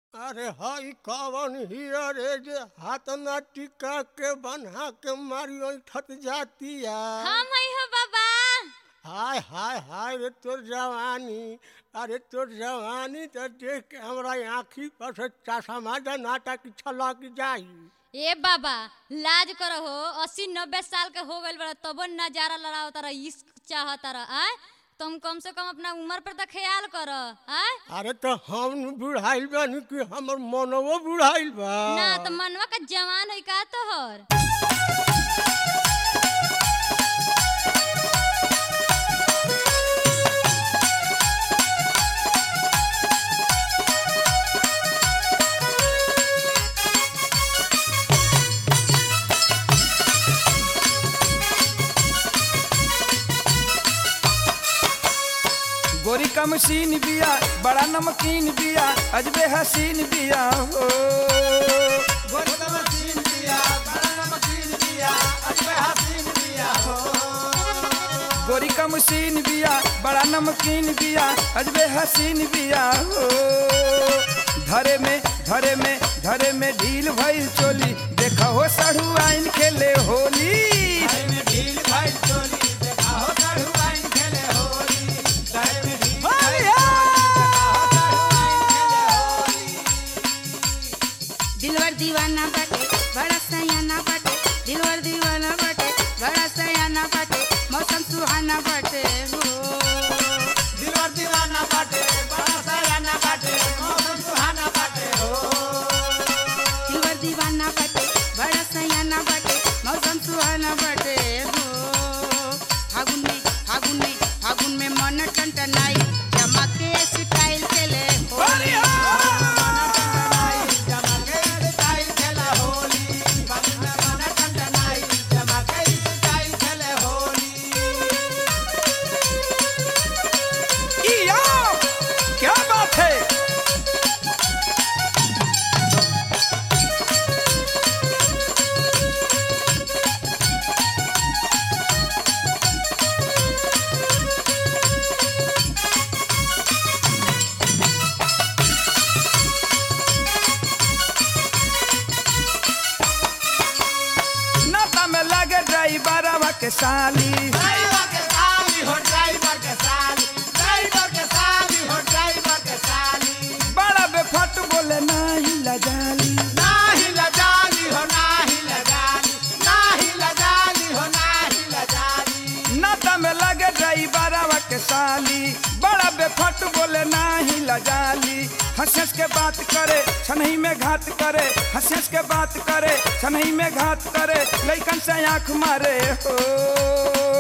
अरे हई कवन हिया रे जे हाथ ना टिका के बन्हा के मारी ठत जातिया हम आई हो बाबा हाय हाय हाय रे तोर जवानी अरे तोर जवानी तो देख के हमरा आँखी पर से चासा माजा नाटक छलक जाई ए बाबा लाज करो हो अस्सी नब्बे साल के हो गइल बड़ा तबो नजारा लड़ाओ तारा इश्क चाह तारा आय तुम कम से कम अपना उम्र पर तो ख्याल करो आय अरे तो हम बुढ़ाइल बानी कि हमर मनवो बुढ़ाइल बा ना तो मनवा का जवान है का तोहर गोरी का मशीन बिया बड़ा नमकीन बिया अजबे हसीन बिया हो गोरी का मशीन बिया बड़ा नमकीन बिया अजबे हसीन बिया हो गोरी का मशीन बिया बड़ा नमकीन बिया अजबे हसीन बिया हो धरे में धरे में धरे में ढील भइल चोली देखा हो साढ़ू आइन खेले होली ढील भइल चोली देखा हो साढ़ू आइन खेले होली दिलवर दीवाना बाटे बड़ा सयाना बाटे दिलवर दीवाना बाटे बड़ा सयाना बाटे मौसम सुहाना बाटे हो दिलवर दीवाना बाटे बड़ा सयाना बाटे मौसम सुहाना बाटे हो दिलवर दीवाना बाटे बड़ा सयाना बाटे मौसम सुहाना बाटे हो फागुन में फागुन में फागुन में मन टंटनाई चमके स्टाइल चले हो इया, क्या बात है नाता में लगे ड्राइवरवा के साली बड़ा बेफट बोले नाही लजाली नाता में लगे ड्राइवरवा के साली बड़ा बेफट बोले नाही लजाली हंस हंस के बात करे छनही में घात करे हंस हंस के बात करे छनही में घात करे लइकन से आंख मारे हो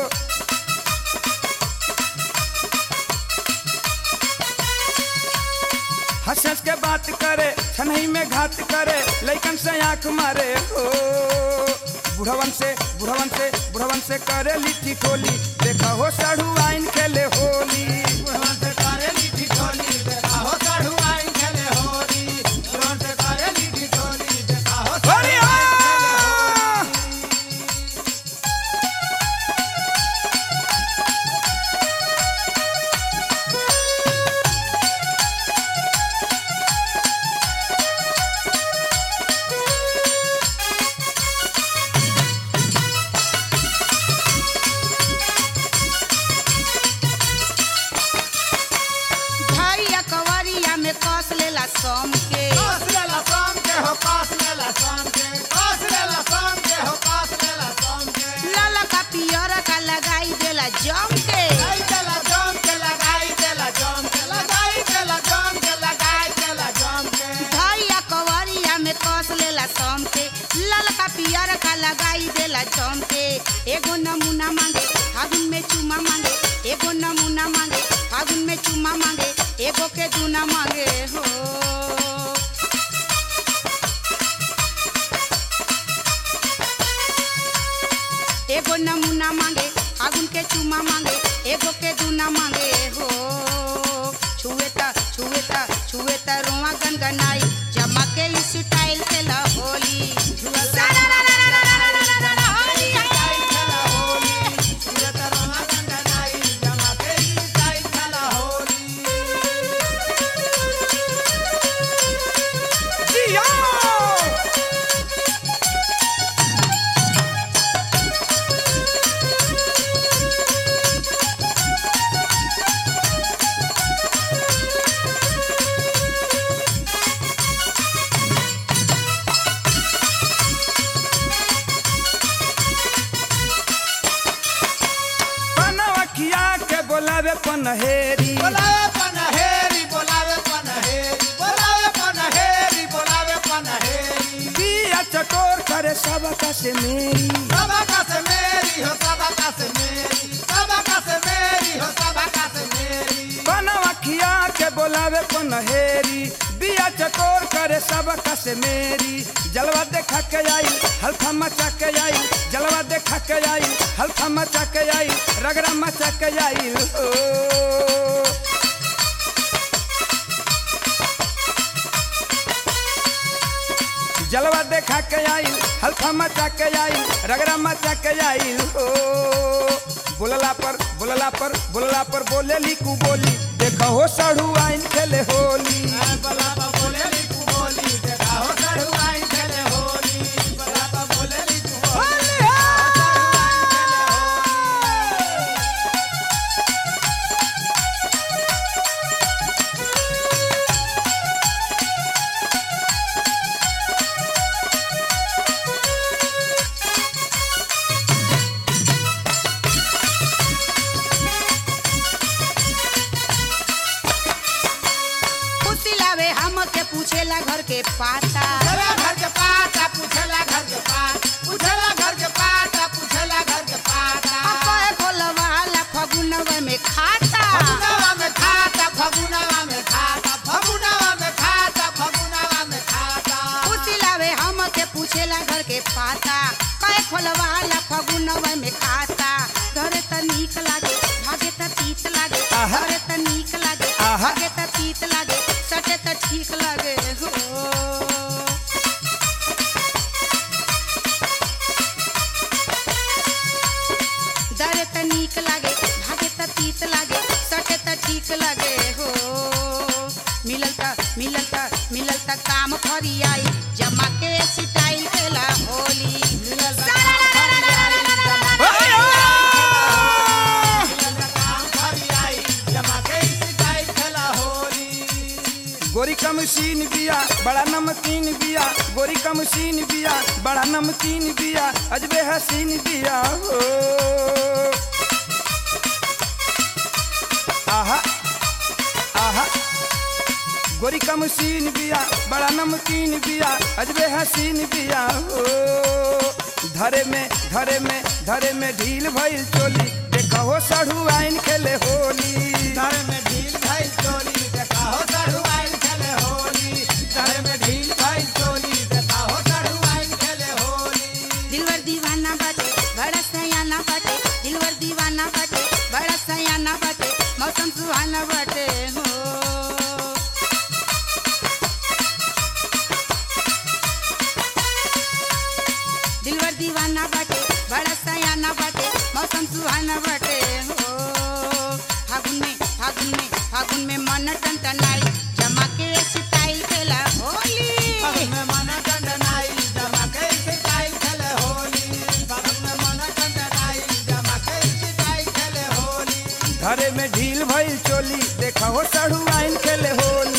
हंस हंस के बात करे छनही में घात करे लइकन से आंख मारे हो बुढ़वन से बुढ़वन से बुढ़वन से करे लिट्टी टोली देखा हो साढ़ू आइन खेले होली बुढ़वन से करे लिट्टी टोली देखा हो साढ़ू आइन खेले होली बुढ़वन से करे लिट्टी टोली देखा हो होली हो भैया कवरिया में कस लेला सम के लाला का पियर का लगाई देला जम के भैया कवरिया में कस लेला सम के लाला का पियर का लगाई देला जम के एगो नमूना मांगे फागुन में चुमा मांगे एगो नमूना मांगे फागुन में चुमा मांगे एगो के दूना मांगे हो एगो नमूना मांगे फागुन के चुमा मांगे एगो के दूना मांगे हो छुए त छुए त छुए त रोआ गनगनाई जमा के स्टाइल के ला होली सारा रा रा रा रा रा रा रा रा होली है। पनहेरी बोलावे पनहेरी बोलावे पनहेरी बोलावे पनहेरी बोलावे पनहेरी बिया चटोर करे सबका से मेरी सबका से मेरी हो सबका से मेरी सबका से मेरी हो सबका से मेरी बनवा खिया के बोलावे पनहेरी बिया चटोर करे सबका से मेरी जलवा देखा के आई हल्का मचा के आई जलवा देखा के आई हल्का मचा के आई रगड़ा मचा के आई ओ जलवा देखा के आई हल्का मचा के आई रगड़ा मचा के आई ओ बोलला पर बोलला पर बोलला पर बोले लिकू बोली देखो हो सड़ू आइन खेले होली बलाबा बोले लिखू बोली देखा हो चढ़ुआई खेले होली बलाबा बोले लिखू बोली खुशी लावे हमके पूछेला घर के पाता पूछला घर के पाता पूछला घर के पाता पूछला घर के पाता पूछला घर के पाता अकय खोलवाला फगुनवा में खाता फगुनवा में खाता फगुनवा में खाता फगुनवा में खाता फगुनवा में खाता खुशी लावे हमके पूछेला घर के पाता कय खोलवाला फगुनवा में खाता घरे त नीक लागे भागे त तीत लागे आहा। घरे त नीक लागे आहा। भागे त तीत लागे सटे त ठीक लागे हो डरे त नीक लागे भागे त तीत लागे सटे त ठीक लागे हो मिलल त मिलल त मिलल त काम फरियाई जमा के सिटाइल खेला होली काम फरियाई जमा के सिखाई खेला होली गोरी का मशीन बिया बड़ा नमकीन बिया गोरी का मशीन बिया बड़ा नमकीन बिया अजबे हसीन बिया हो आहा आहा गोरी का मशीन बिया बड़ा नमकीन बिया अजबे हसीन बिया हो धरे में धरे में धरे में ढील भइल चोली देखा हो सढ़ू आइन खेले होली घर में ढील भाई चोली देखा हो चढ़ुआई खेले होली घर में ढील भाई चोली देखा हो चढ़ुआई खेले होली दिलवर दीवाना बाटे बड़ा सयाना बाटे दिलवर दीवाना बाटे बड़ा सयाना बाटे मौसम सुहाना बाटे हो दिलवर दीवाना बाटे बड़ा सयाना बाटे मौसम सुहाना बाटे हो फागुन में फागुन में फागुन में मन टनटनाई जमा के सिटाइल खेला होली फागुन में मन टंडनाई जमा के सिखाई खेले होली फागुन में मन टंडनाई जमा के सिखाई खेले होली धरे में ढील भइल चोली देखा हो सढ़ू आइन खेले होली